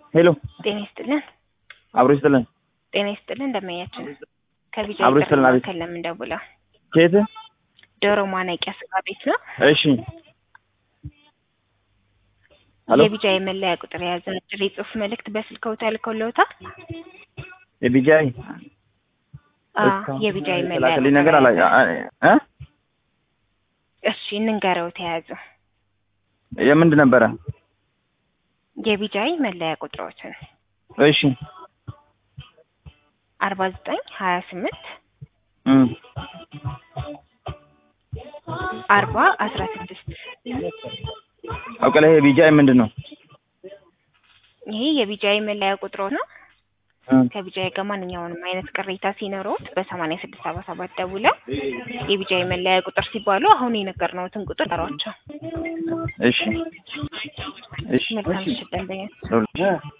ሄሎ ጤና ይስጥልን። አብሮ ይስጥልን። ጤና ይስጥልን። እንደመያችን ከቢጃ አብሮ ይስጥልን። አቤት። ማዕከል ለምን ደውለው? ከየት? ዶሮ ማነቂያ ስጋ ቤት ነው። እሺ ሄሎ የቢጃ የመለያ ቁጥር የያዘ አጭር የጽሁፍ መልእክት በስልክዎ ተልኮልዎታል? የቢጃይ አዎ፣ የቢጃ የመለያ የተላከልኝ ነገር ቁጥር አላ የያዘ። እ እሺ እንንገረው ተያዙ። የምንድን ነበረ? የቢጃይ መለያ ቁጥሮችን እሺ አርባ ዘጠኝ ሀያ ስምንት እም አርባ አስራ ስድስት አውቀላ ይሄ ቢጃይ ምንድን ነው? ይሄ የቢጃይ መለያ ቁጥሮ ነው። እም ከቢጃይ ጋር ማንኛውንም አይነት ቅሬታ ሲኖረውት በሰማንያ ስድስት ሰባ ሰባት ደውለው የቢጃይ መለያ ቁጥር ሲባሉ አሁን የነገርነዎትን ቁጥር ጠሯቸው። እሺ እሺ መልካም ምሽት ደንበኛ